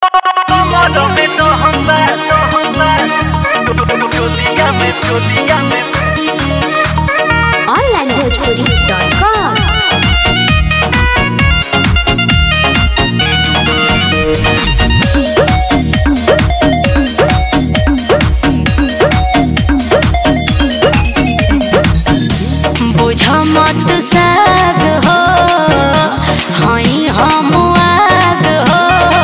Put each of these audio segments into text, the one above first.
Tómame, tómame, tómame. Dígame, dígame. onlinebhojpuri.com बुझ मत साग हो हई हम आग हो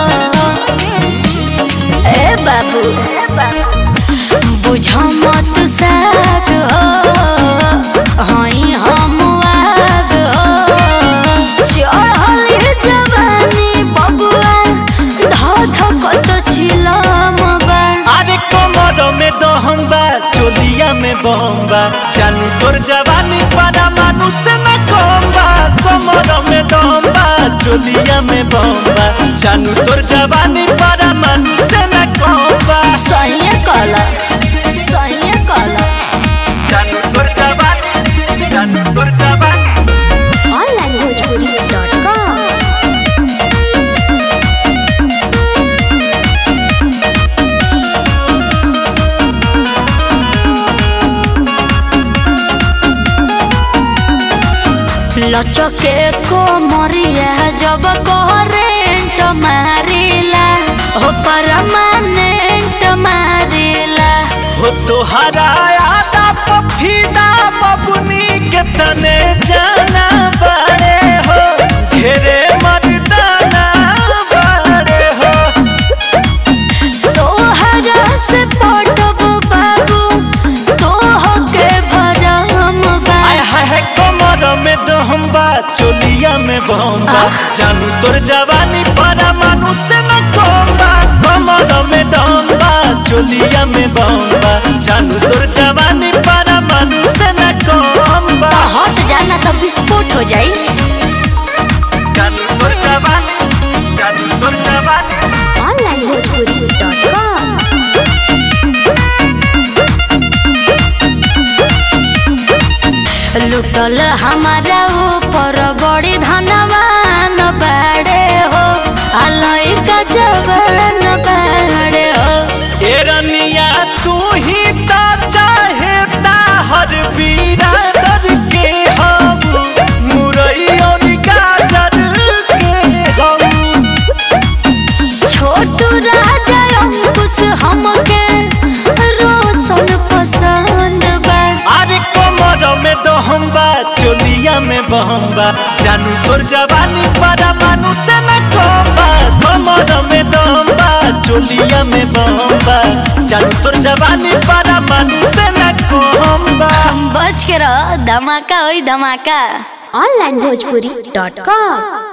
ए बाबू बुझ मत साग हो हई हम आग हो चढ़ल जवानी बबुआ ध धकत छिलम बा अरे कमर में दहम बा चोलिया में बम बा जानू तोर जवानी पारा मानुष न कम बा कमर में दहम बा चोलिया में बम बा जानू तोर जवानी पारा मानुष न कम बा सही कला सही कला जानू तोर जवानी जानू तोर जवानी onlinebhojpuri.com लचके को मरिया जब करेंट मारिला हो परमानेंट मारिला हो तोहरा आदा पफीदा बबुनी के तने जाना बारे हो घेरे मर्दाना बारे हो तोहरा से पटब बाबू तोह के भरम बा आय हाय हाय कमर में दहम बा चोलिया में बम बा जानू तोर जवानी पारा मानुष न कम बा कमर में दहम बा चोलिया में बम बा जानू तोर जवानी पारा मानुष न कम बा हट जाना तो विस्फोट हो जाई जानू तोर जवानी जानू तोर जवानी onlinebhojpuri.com लुटल हमारा ऊपर बड़ी धनवान बाड़े हो आलोई का जवान बाड़े हो ए रनिया तू ही ता चाहे ता हर बिरादर के हम मुरई और गाजर के हम छोटू राजा अंकुश हमके रोशन पसंद बा अरे कमर में दहम बा चोलिया में बहम बा जानू तोर जवानी पारा मानुष न कम बा कमर में दहम बा चोलिया में बहम बा जानू तोर जवानी पारा मानुष न कम बा बच के रह धमाका होई धमाका onlinebhojpuri.com